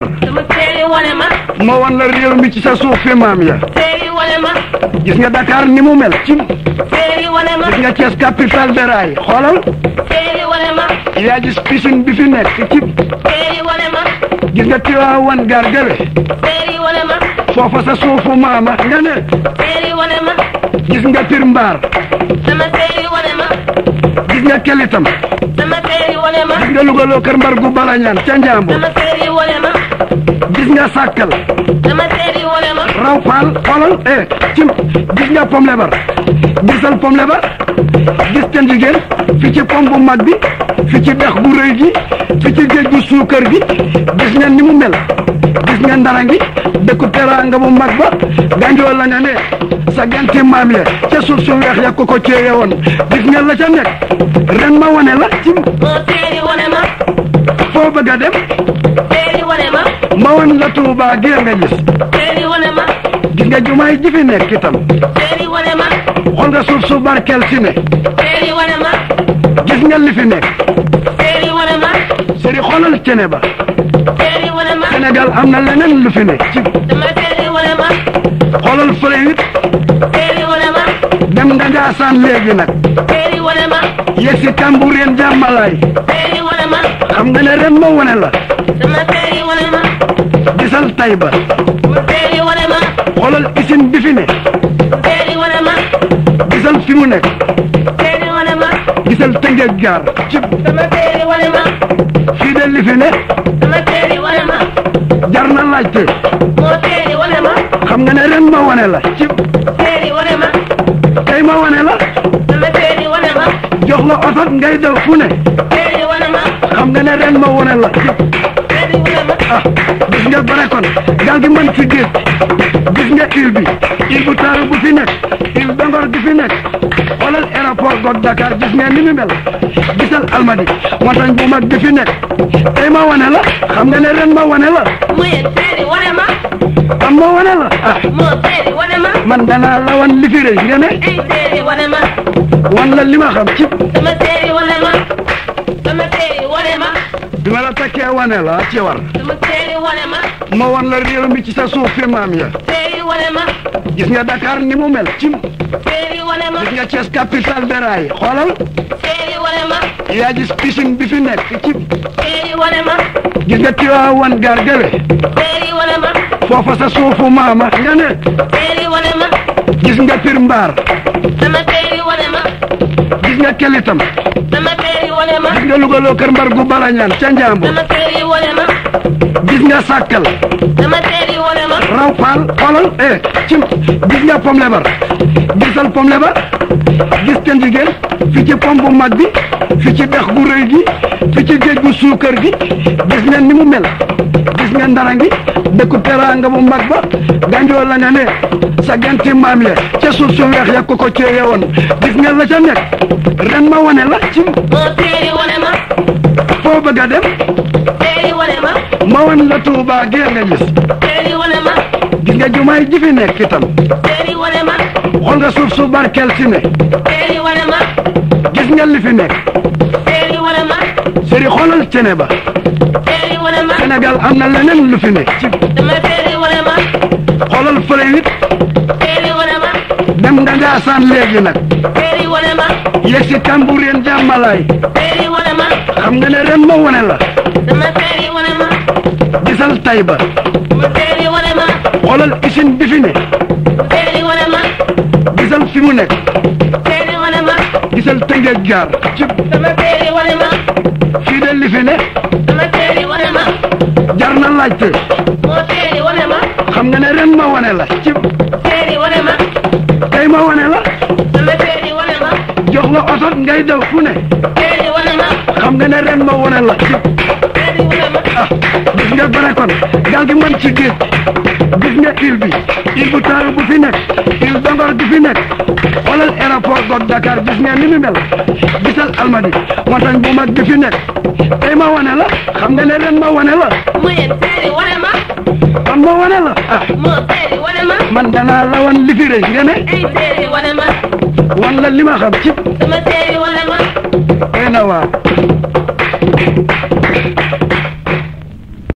sama séeri wane ma ma wan la réew mi ci sa suuf fi maam ya séeri wane ma gis nga Dakar ni mu mel ci séeri wane ma gis nga Thiès capitale de rail xoolal séeri wane ma yaa gis piscine bi fi nekk ci séeri wane ma gis nga Tiwaawan gaar gële séeri wane ma foofa sa suufu maama nga ne séeri wane ma gis nga Pire Mbaar sama séeri wane ma gis nga Kelitam sama séeri wane ma gis nga Louga kër Mbar gu Balañaan ca Njambur sama séeri wane ma gis nga Sàkkal sama séeri wane ma raw faal xoolal eh cim gis nga pom lebar gisal pom lebar gis ca jigéen fi ci pom bu mag bi fi ci dex bu rëy gi fi ci géej gu suukar gi gis nga ni mu mel gis nga ndara ngi dëkku teraanga bu mag ba ganjoo la nga ne sa ganti maam ya ca suuf su weex ya ko ko ceeye woon gis nga la ca nekk ren ma wane la cim moo séeri wane ma foo bëgg a dem séeri wane ma ma wan la Tuubaa gee nga gis séeri wane ma gis nga jumaay ji fi nekk itam séeri wane ma xool nga suuf su barkeel si ne séeri wane ma gis nga li fi nekk séeri wane ma sëri xoolal cene ba séeri wane ma Sénégal am na leneen lu fi ne ci sama séeri wane ma xoolal fële it séeri wane ma dem nga Njaasaan léegi nag séeri wane ma yegg si Kambureen jàmmalaay séeri wane ma xam nga ne ren ma wane la sama séeri wane ma gisal Tayba séeri wane ma xoolal usine bi fi ne séeri wane ma gisal fi mu nekk séeri wane ma gisal Tëngéej gaar ci sama séeri wane ma fii de li fi ne sama séeri wane ma jar na laajte moo séeri wane ma xam nga ne ren ma wane la ci séeri wane ma tey ma wane la sama séeri wane ma jox la oto ngay daw fu ne séeri wane ma xam nga ne ren ma wane la ci séeri wane ma ah gis nga bare kon gaal gi mën ci géej gis nga île bi île bu taaru bu fi nekk île Bangor gi fi nekk xoolal aéroport goog Dakar gis nga ni mu mel gisal Almadi montagne bu mag bi fi nekk tey ma wane la xam nga ne ren ma wane la muy séeri wane ma am ma wane la ah moo séeri wane ma man danaa la wan li fi rëy nga ne ay séeri wane ma wan la li ma xam ci sama séeri wane ma sama séeri wane ma bi ma la takkee wane la ci war sama séeri wane ma ma wan la réew mi ci sa suuf fi maam ya séeri wane ma gis nga Dakar ni mu mel ci séeri wane ma gis nga Thiès capitale de rail xoolal séeri wane ma yaa gis piscine bi fi nekk ci séeri wane ma gis nga Tiwaawan gaar gële séeri wane ma foofa sa suufu maama nga ne séeri wane ma gis nga Pire Mbaar sama séeri wane ma gis nga Kelitam sama séeri wane ma gis nga Louga kër Mbar gu Balañaan ca Njambur sama séeri wane ma gis nga Sàkkal sama séeri wane ma raw faal xoolal eh cim gis nga pom lebar gisal pom lebar gis ca jigéen fi ci pom bu mag bi fi ci dex gu rëy gi fi ci géej gu suukar gi gis nga ni mu mel gis nga ndara ngi dëkku teraanga bu mag ba ganjoo la nga ne sa ganti maam ya ca suuf su weex ya ko ko ceeye woon gis nga la ca nekk ren ma wane la cim moo séeri wane ma foo bëgg a dem séeri wane ma ma wan la Tuubaa gee nga gis séeri wane ma gis nga jumaay ji fi nekk itam séeri wane ma xool nga suuf su barkeel si ne séeri wane ma gis nga li fi nekk séeri wane ma sëri xoolal cene ba séeri wane ma Sénégal am na leneen lu fi nekk ci sama séeri wane ma xoolal fële it séeri wane ma dem nga Njaasaan léegi nag séeri wane ma yegg si Kambureen jàmmalaay séeri wane ma xam nga ne ren ma wane la sama séeri wane ma gisal Tayba mu séeri wane ma xoolal usine bi fi ne séeri wane ma gisal fi mu nekk séeri wane ma gisal Tëngéej gaar ci sama séeri wane ma fii de li fi ne sama séeri wane ma jar na laajte moo séeri wane ma xam nga ne ren ma wane la ci séeri wane ma tey ma wane la sama séeri wane ma jox la oto ngay daw fu ne séeri wane ma xam nga ne ren ma wane la ci séeri wane ma ah gis nga bare kon gaal gi mën ci géej gis nga île bi île bu taaru bu fi nekk île Bangor gi fi nekk xoolal aéroport goog Dakar gis nga ni mu mel gisal Almadi montagne bu mag bi fi nekk tey ma wane la xam nga ne ren ma wane la muy séeri wane ma man ma wane la ah moo séeri wane ma man danaa la wan li fi rëy nga ne ay séeri wane ma wan la li ma xam ci sama séeri wane ma tey na waa